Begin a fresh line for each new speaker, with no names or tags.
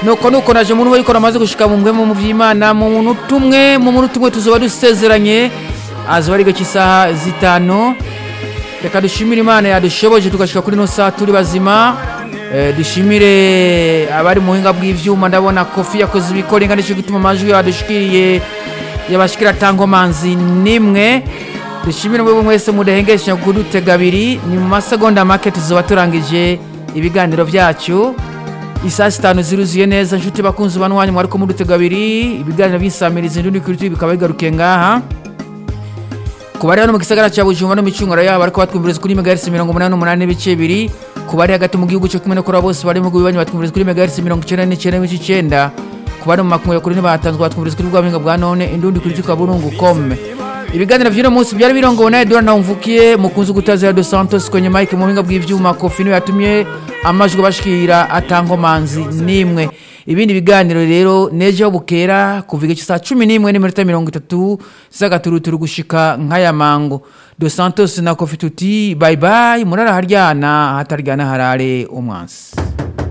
nuko nuko naje muntu we yikora amaze gushika mu mpwemu mu vy'imana mu muntu umwe mu muntu umwe tuzoba dusezeranye azoba ari gake isaha zitanu reka dushimire imana yadushoboje tugashika kuri no saa turi bazima Eh, dushimire abari mu buhinga bw'ivyuma ndabona kofi yakoze ibikorenga nico gituma amajwi yadushikiriye yabashikira tangomanzi nimwe dushimire mwebwe mwese mudahengesha kudutega abiri ni mu masegonda make tuzoba turangije ibiganiro vyacu isaa sitanu ziruzuye neza nshuti bakunzi banwanyu mwariko mudutega abiri ibiganiro by'insamirizi ndundi kuri tv bikaba bigarukiye ngaha ku bari hano mu gisagara cya bujumbura no micunguro yabo bariko batwumviriza kuri megahertz mirongo umunani n'umunani n'ibice bibiri ku bari hagati mu gihugu cyo kumwe no kuri bose bari mu bihugu bibanyi batwumviriza kuri megahertz mirongo icyenda n'icyenda n'ibice icyenda ku bari mu makumyabiri kuri ntibatanzwe batwumviriza kuri bwa buhinga bwa none indundi kuri tuka burungu kome ibiganiro by'uno munsi byari birongowe na Edouard Ntawumvukiye mukunzi gutazira dos Santos kwenye mike mu buhinga bw'ivyuma kofi niwe yatumye amajwi bashikira atangomanzi nimwe ibindi biganiro rero nejo bukera kuva igice saa cumi n'imwe n'iminota mirongo itatu z'agaturuturu gushika nk'aya mango dos santos na kofi tuti bayibayi murara haryana hataryana harare umwansi